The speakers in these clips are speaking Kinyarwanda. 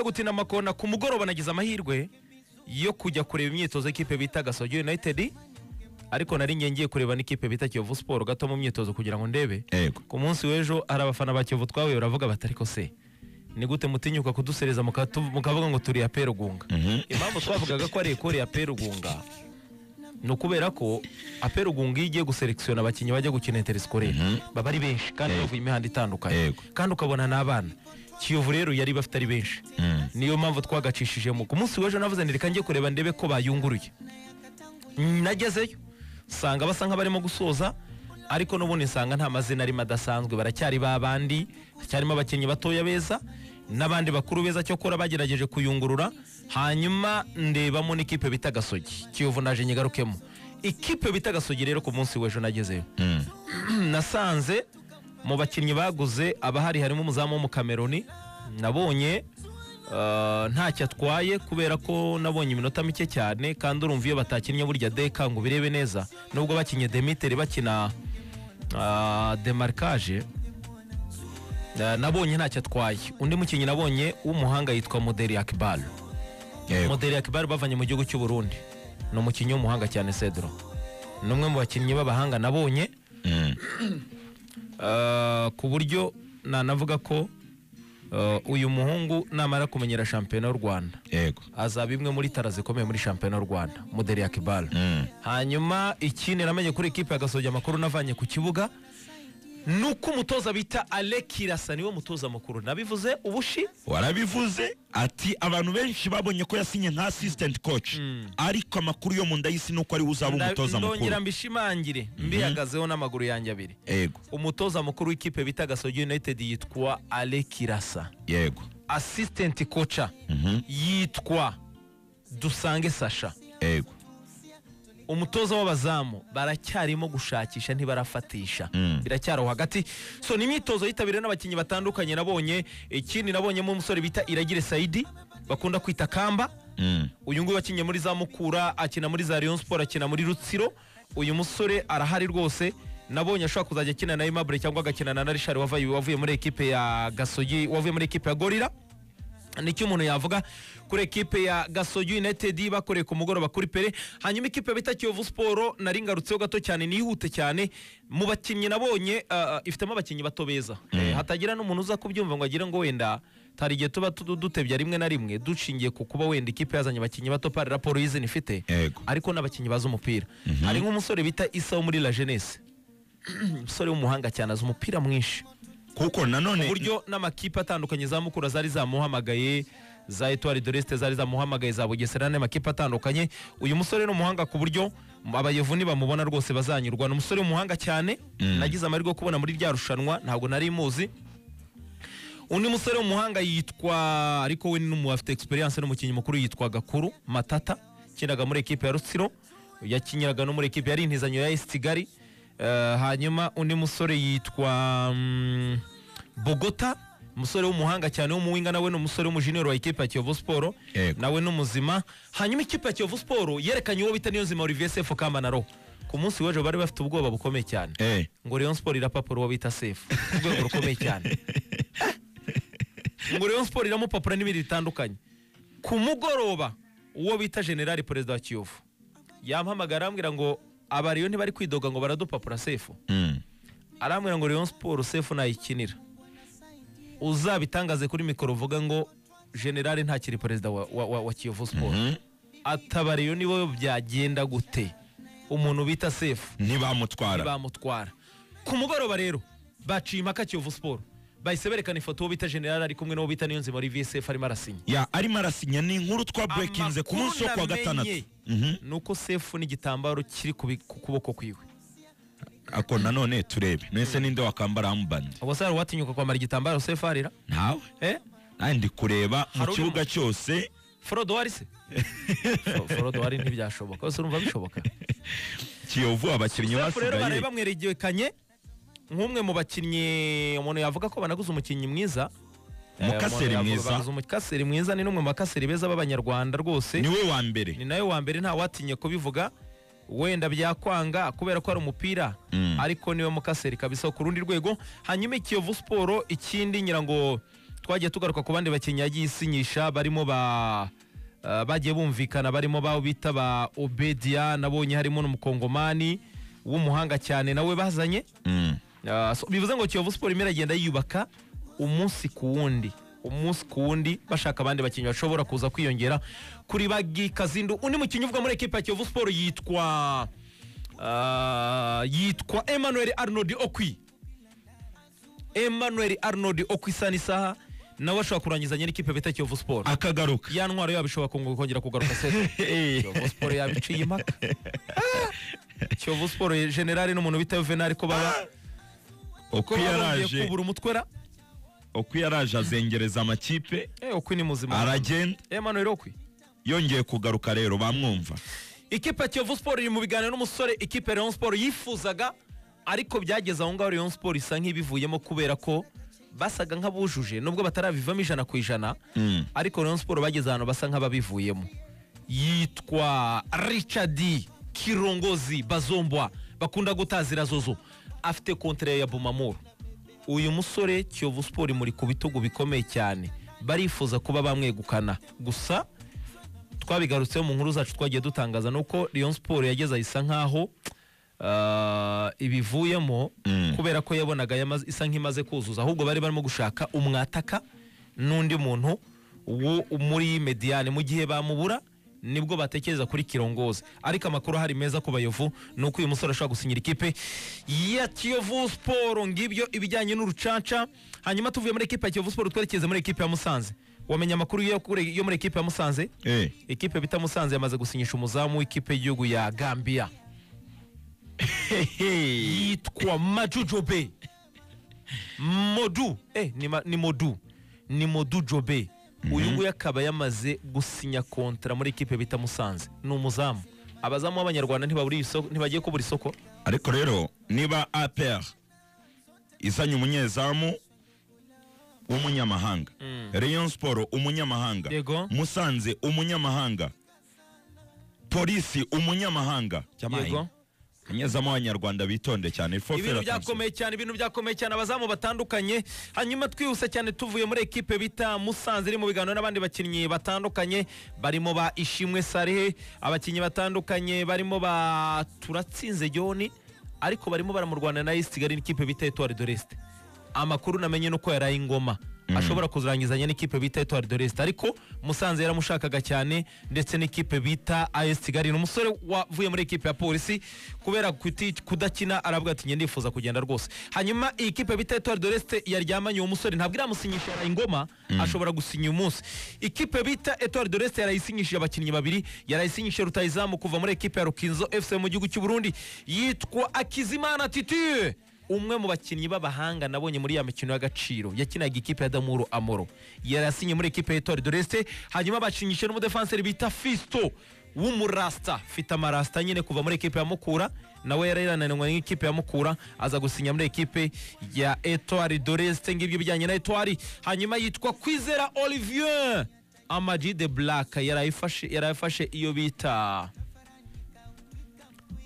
gutina amakona ku mugoroba nagize amahirwe yo kujya kureba imyitozo y'ikipe bita gasogi united ariko nari ngiye ngiye kureba n'ikipe bita kiyovu siporo gato mu myitozo kugira ngo ndebe yego ku munsi w'ejo hari abafana ba kiyovu twahuye baravuga bati ariko se ni gute mutinyuka kudusereza mukatu- mukavuga ngo turi ya perugunga Mhm. impamvu twavugaga ko ari ekore ya perugunga ni ukubera ko aperugunga iyo igiye guselekisiyona abakinnyi bajya gukina interisikore baba ari benshi kandi Yego. bavuye imihanda itandukanye Yego. kandi ukabona n'abana kiyovu rero yari bafite ari benshi Mm. niyo mpamvu twagacishijemo ku munsi w'ejo navuze nti reka njye kureba ndebe ko bayunguruye Mm, nagezeyo nsanga basa nk'abarimo gusoza ariko n'ubundi nsanga nta mazina arimo adasanzwe baracyari ba bandi hacyarimo abakinnyi batoya beza n'abandi bakuru beza cyokora bagerageje kuyungurura hanyuma ndebamo n'ikipe bita gasogi kiyovu naje nyigarukemo ikipe bita gasogi rero ku munsi w'ejo nagezeyo Mm. nasanze mu bakinnyi baguze abahari harimo umuzamu w'umukameroni nabonye ah, ntacyo atwaye kubera ko nabonye iminota mike cyane kandi urumva iyo batakinnye burya deka ngo ubirebe neza nubwo bakinnye demiteri bakina ah, demarkaje ah, nabonye ntacyo atwaye undi mukinnyi nabonye w'umuhanga yitwa moderi akibaru yego moderi akibaru bavanye mu gihugu cy'u Burundi ni umukinnyi w'umuhanga cyane cedro ni umwe mu bakinnyi b'abahanga nabonye Mm. Ah, ku buryo nanavuga ko ah, uyu muhungu namara kumenyera shampiyona y'u rwanda yego azaba imwe muri tara zikomeye muri shampiyona y'u rwanda muderi ya kibara Mm. hanyuma ikindi namenye kuri ikipe agasoje amakuru navanye ku kibuga ni uko umutoza bita alekirasa niwe mutoza mukuru nabivuze ubushi warabivuze ati abantu benshi babonye ko yasinye nka assistant coach ariko amakuru yo mu nda y'isi ni uko ariwe uzaba Nda- umutoza mukuru ndongera mbishimangire mbihagazeho n'amaguru yanjye abiri yego umutoza mukuru w'ikipe bita gasogi united yitwa alekirasa yego assistant koca Mhm. yitwa dusange sasha yego umutoza w'abazamu baracyarimo gushakisha ntibarafatisha Mm. biracyari aho hagati so ni imyitozo yitabiriwe n'abakinnyi batandukanye nabonye ikindi nabonyemo umusore bita iragire sayidi bakunda kwita kamba Mm. uyu nguyu wakinnye muri za mukura akina muri za Rayon Sport akina muri Rutsiro uyu musore arahari rwose nabonye ashobora kuzajya akina na Aimable cyangwa agakinana na Richard wavuye wavuye muri ekipe ya Gasogi wavuye muri ekipe ya Gorilla nicyo umuntu yavuga kuri ekipe ya Gasogi United bakoreye ku mugoroba kuri Pere hanyuma ikipe bita Kiyovu Sport nari ngarutseho gato cyane nihute cyane mu bakinnyi nabonye ah, ah, ifitemo abakinnyi bato beza Eh, hatagira n'umuntu uza kubyumva ngo agire ngo wenda hari igihe tuba tu- dutebya rimwe na rimwe dushingiye ku kuba wenda ikipe yazanye abakinnyi bato pari raporo y'izina ifite yego ariko n'abakinnyi bazi umupira hari nk'umusore bita isa wo muri la jeunesse umusore w'umuhanga cyane azi umupira mwinshi kuko nanone buryo n'amakipe atandukanye za mukura zari zamuhamagaye za etuwari doreste zari zamuhamagaye za bugesera n'andi makipe atandukanye uyu musore ni umuhanga ku buryo abayovu nibamubona rwose bazanyurwa ni umusore w'umuhanga cyane nagize amahirwe yo kubona muri rya rushanwa ntabwo nari muzi undi musore w'umuhanga yitwa ariko we n'umu afite experience n'umukinnyi mukuru yitwa gakuru matata ukinaga muri ekipe ya rutsiro yakinyiraga no muri ekipe yari intizanyo ya esi kigali Eh, hanyuma undi musore yitwa mm, bogota umusore w'umuhanga cyane w'umuwinga nawe ni umusore w'umujiniyeri wa ekipe ya kiyovu siporo Yego. nawe ni umuzima hanyuma ekipe ya kiyovu siporo yerekanye uwo bita niyonzima olivier sefu kamanaro ku munsi w'ejo bari bafite ubwoba bukomeye cyane eh ngo Rayon Sport irapapura uwo bita Sefu ku rwego rukomeye cyane ngo Rayon Sport iramupapura n'ibindi bitandukanye ku mugoroba uwo bita General Perezida wa Kiyovu yampamagara arambwira ngo aba Rayon ntibari kwidoga ngo baradupapura Sefu Mm. arambwira ngo Rayon Sport Sefu nayikinira uzabitangaze kuri mikoro uvuga ngo General ntakiri perezida wa, wa, wa, wa Kiyovu Sport Mhm. ataba Rayon nibo byagenda gute umuntu bita Sefu ntibamutwara ntibamutwara ku mugoroba rero baciye impaka kiyovu siporo bahise berekana ifoto uwo bita general ari kumwe n'uwo bita niyonzima muri vsf arimo arasinya ya arimo arasinya ni inkuru twa breakinze ku munsi wo kuwa Amakuru gatandatu namenye Mhm. ni uko sefu n'igitambaro kiri ku bi- ku kuboko kwiwe ako nanone turebe mwese ninde wakambara armband ubwo hari uwatinyuka kwambara igitambaro sefu arira ntawe eh nawe ndi kureba mu Hari uri kibuga mu- cyose forodo wari se Fo- forodo wari ntibyashoboka ese urumva bishoboka kiyovu abakinnyi sefu rero baraye basigaye bamwerekanye nk'umwe mu bakinnyi umuntu yavuga ko banaguze umukinnyi mwiza Umukaseri Eh, umuntu yavuga mwiza. banaguze umukaseri mwiza ni n'umwe mu bakaseri beza b'abanyarwanda rwose niwe wa mbere ni nawe wa mbere nta watinye kubivuga wenda byakwanga kubera ko ari umupira Mm. ariko niwe mukaseri kabisa ku rundi rwego hanyuma i kiyovu siporo ikindi ngira ngo twagiye tugaruka ku bandi bakinnyi yagiye isinyisha barimo ba eh, bagiye bumvikana barimo babo bita ba obedia nabonye harimo n'umukongomani w'umuhanga cyane nawe bazanye Mm. Ah, so bivuze ngo kiyovu siporo imwe iragenda yiyubaka umunsi ku wundi umunsi ku wundi bashaka abandi bakinnyi bashobora kuza kwiyongera kuri bagi kazindu undi mukinnyi uvuga muri ekipa ya kiyovu siporo yitwa ah, yitwa emmanuel arnold okwi emmanuel arnold okwi isa n'isaha nawe ashobora kurangizanya n'ikipe bita kiyovu siporo akagaruka ya ntwaro yabo ishobora kungu- kongera kugaruka se kiyovu siporo yabiciye impaka Ah! kiyovu siporo generale n'umuntu bita yuvenali ko baba uko kuba bongeye yaraje kubura umutwera uko yaraje azengereza amakipe eh okwi ni muzima aragenda Emmanuel okwi yongeye kugaruka rero bamwumva ikipe ya Kiyovu Sport iri mu biganiro n'umusore ikipe ya Rayon Sport yifuzaga ariko byageze aho ngaho Rayon Sport isa nk'ibivuyemo kubera ko basaga nk'abujuje nubwo batarabivamo ijana ku ijana Mm. ariko Rayon Sport bageze ahantu basa nk'ababivuyemo yitwa Richard Kirongozi Bazombwa bakunda gutazira zozo afite kontre ya Bumamuru uyu musore Kiyovu Sport muri ku bitugu bikomeye cyane barifuza kuba bamwegukana gusa twabigarutseho mu nkuru zacu twagiye dutangaza nuko Rayon Sport yageze isa nkaho ah, ibivuyemo Mm. kubera ko yabonaga yamaze- isa nk'imaze kuzuza ahubwo bari barimo gushaka umwataka n'undi muntu wo muri mediyane mu gihe bamubura nibwo batekereza kuri kirongozi ariko amakuru ahari meza ku bayovu ni uko uyu musore ashobora gusinyira ikipe ya kiyovu siporo ngibyo ibijyanye n'urucaca hanyuma tuvuye muri ekipa ya kiyovu siporo twerekeze muri ekipa ya musanze wamenya amakuru yo kure- yo muri ekipa ya musanze Eh. ikipe bita musanze yamaze gusinyisha umuzamu w'ikipe y'igihugu ya gambia yitwa maju jobe modu eh, ni, ma, ni modu ni modu jobe uyu nguyu akaba yamaze gusinya kontra muri ikipe bita musanze ni umuzamu abazamu b'abanyarwanda ntibabura isoko ntibagiye kubura isoko ariko rero niba APR izanye umunyezamu w'umunyamahanga Rayon Sport umunyamahanga Yego. Musanze umunyamahanga Polisi umunyamahanga Yego. umunyezamu w'abanyarwanda bitonde cyane ibintu Fofera Francois. byakomeye cyane ibintu byakomeye cyane abazamu batandukanye hanyuma twihuse cyane tuvuye muri ekipe bita musanze iri mu biganiro n'abandi bakinnyi batandukanye barimo ba ishimwe sarehe abakinnyi batandukanye barimo ba turatsinze joni ariko barimo baramurwana na esi kigali n'ikipe bita etuwari de resite amakuru namenye ni uko yaraye ingoma ashobora kuzarangizanya n'ikipe bita etuwari de resite ariko musanze yaramushakaga cyane ndetse n'ikipe bita as kigali ni umusore wavuye muri ekipe ya polisi kubera kuti- kudakina aravuga ati "Njye ndifuza kugenda rwose hanyuma iyi kipe bita etuwari de resite yaryamanye uwo musore ntabwo iramusinyisha yaraye ingoma ashobora gusinya uyu munsi ikipe bita etuwari de resite yarayisinyishije abakinnyi babiri yarayisinyishije rutayizamu kuva muri ekipe ya rukinzo fc mu gihugu cy'u burundi yitwa akizimana titire umwe mu bakinnyi b'abahanga nabonye muri ya mikino y'agaciro yakinaga ikipe ya damuru amoro yarasinye muri ikipe y'itore de resite hanyuma bacinyishe n'umudefanseri bita fisto w'umurasta fite amarasta nyine kuva muri ikipe ya mukura nawe yararananwe n'ikipe ya mukura aza gusinya muri ikipe ya etwari de resite ngibyo bijyanye na etwari hanyuma yitwa kwizera olivier amaji de black yarayifashe yarayifashe iyo bita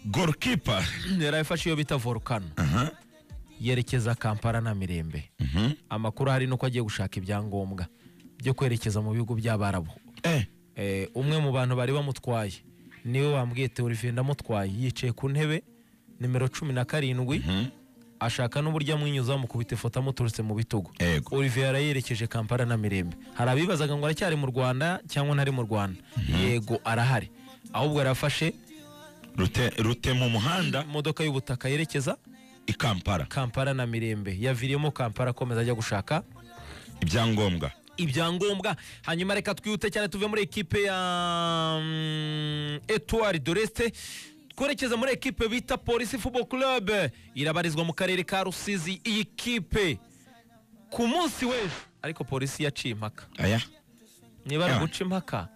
goalkeeper yarayifashe iyo bita volcano Aha. yerekeza kampala na mirembe Mhm. amakuru ahari nuko agiye gushaka ibyangombwa byo kwerekeza mu bihugu by'abarabu Eh. Eh, umwe mu bantu bari bamutwaye niwe wambwiye teoriviye ndamutwaye yicaye ku ntebe nimero cumi na karindwi ashaka n'uburyo amwinyuza amukubita ifoto amuturutse mu bitugu Yego. olivier yarayerekeje kampala na mirembe hari abibazaga ngo aracyari mu rwanda cyangwa ntari mu rwanda yego arahari ahubwo yarafashe rute rute mu muhanda imodoka y'ubutaka yerekeza i Kampala kampala na mirembe yaviriyemo kampala akomeza ajya gushaka ibyangombwa ibyangombwa hanyuma reka twihute cyane tuve muri ekipe ya mm, Etoile de Reste twerekeza muri ekipe bita polisi football club irabarizwa mu karere ka rusizi iyi kipe ku munsi w'ejo ariko polisi yaciye impaka aya niba ari Yeah. uguca impaka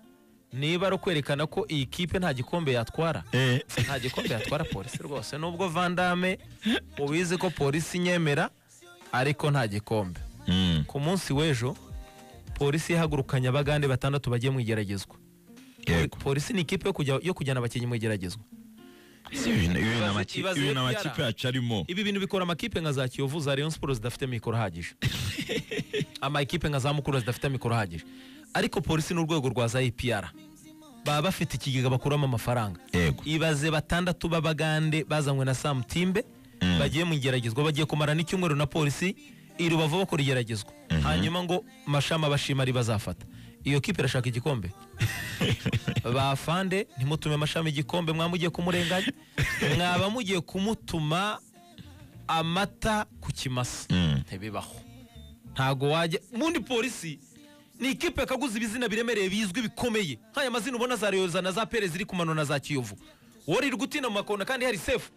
niba ari ukwerekana ko iyi kipe nta gikombe yatwara Eh. nta gikombe yatwara polisi rwose nubwo vandame ubizi ko polisi inyemera ariko nta gikombe Mm. ku munsi w'ejo polisi yahagurukanye abagande batandatu bagiye mu igeragezwa Yego. polisi ni ikipe yo kujya- yo kujyana abakinnyi mu igeragezwa Si ibintu- ibintu Ibaze- amaki- ibaze iyo ibintu amakipe byara. yacu arimo ibi bintu bikora amakipe nka za kiyovu za rayon sports zidafite mikoro ahagije ama ekipe nka za mukura zidafite amikoro ahagije ariko polisi n'urwego rwa za ipr baba bafite ikigega bakuramo amafaranga yego ibaze batandatu b'abagande bazanywe na sam timbe bagiye mu igeragezwa bagiye kumara n'icyumweru na polisi i rubavu bakora igeragezwa hanyuma ngo mashami abashima ari bazafata iyo kipe irashaka igikombe bafande ntimutume mashami igikombe mwaba mugiye kumurenganya mwaba mugiye kumutuma amata ku kimasa Mm. ntibibaho ntago wajya mundi polisi ni ikipe kaguze ibizina biremereye bizwi bikomeye nk'aya mazina ubona za reyoza na za pere ziri kumano na za kiyovu wowe uri gutinda mu makona kandi hari sefu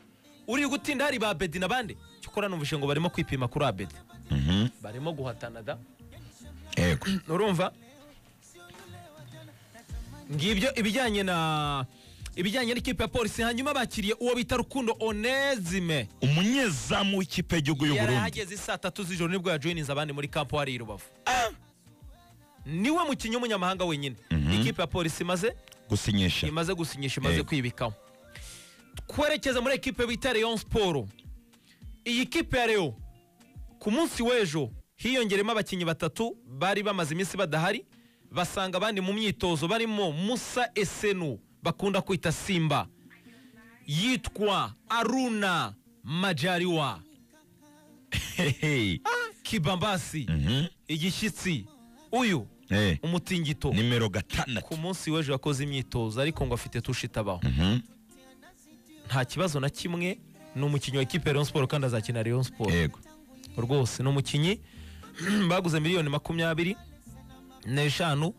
uri gutinda hari ba bedi n'abandi cyokora numvise ngo barimo kwipima kuri abedi Mhm. barimo guhatana da yego urumva ngibyo ibijyanye na ibijyanye n'ikipe ya polisi hanyuma bakiriye uwo bita rukundo onezime umunyezamu w'ikipe y'igihugu y'u yari Burundi ahageze saa tatu z'ijoro nibwo yajoyininze abandi muri kampo hari i rubavu niwe mukinnyi w'umunyamahanga wenyine ikipe ya polisi imaze gusinyisha imaze gusinyisha imaze Yego. kwibikamo twerekeza muri ekipe bita leon siporo iyi kipe ya leo ku munsi w'ejo hiyongeremo abakinnyi batatu bari bamaze iminsi badahari basanga abandi mu myitozo barimo musa esenu bakunda kwita simba yitwa aruna majariwa Hehe. kibambasi Mhm. igishyitsi uyu Eh, umutingito nimero gatandatu ku munsi w'ejo yakoze imyitozo ariko ngo afite tushi itabaho Mhm. nta kibazo na kimwe ni umukinnyi wa ekipe ya Rayon Sport kandi azakina Rayon Sport yego rwose ni umukinnyi baguze miliyoni makumyabiri n'eshanu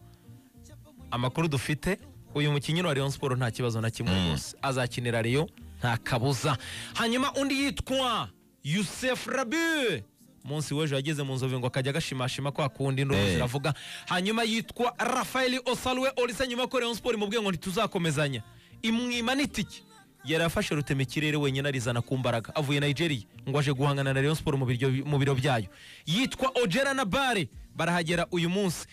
amakuru dufite uyu mukinnyi wa Rayon Sport nta kibazo na kimwe rwose azakinira Rayon nta kabuza hanyuma undi yitwa Youssef Rabi munsi w'ejo yageze mu nzovu ngo akajya agashimashima kwa kundi ndumva Eh. ziravuga hanyuma yitwa Rafael Osalwe Olisa nyuma ko Rayon Sport mubwiye ngo ntituzakomezanya imwima n'itike yari afashe rutema ikirere wenyine arizana ku mbaraga avuye Nigeria ngo aje guhangana na Rayon Sport mu biryo- mu biro byayo yitwa Ojera Nabare barahagera uyu munsi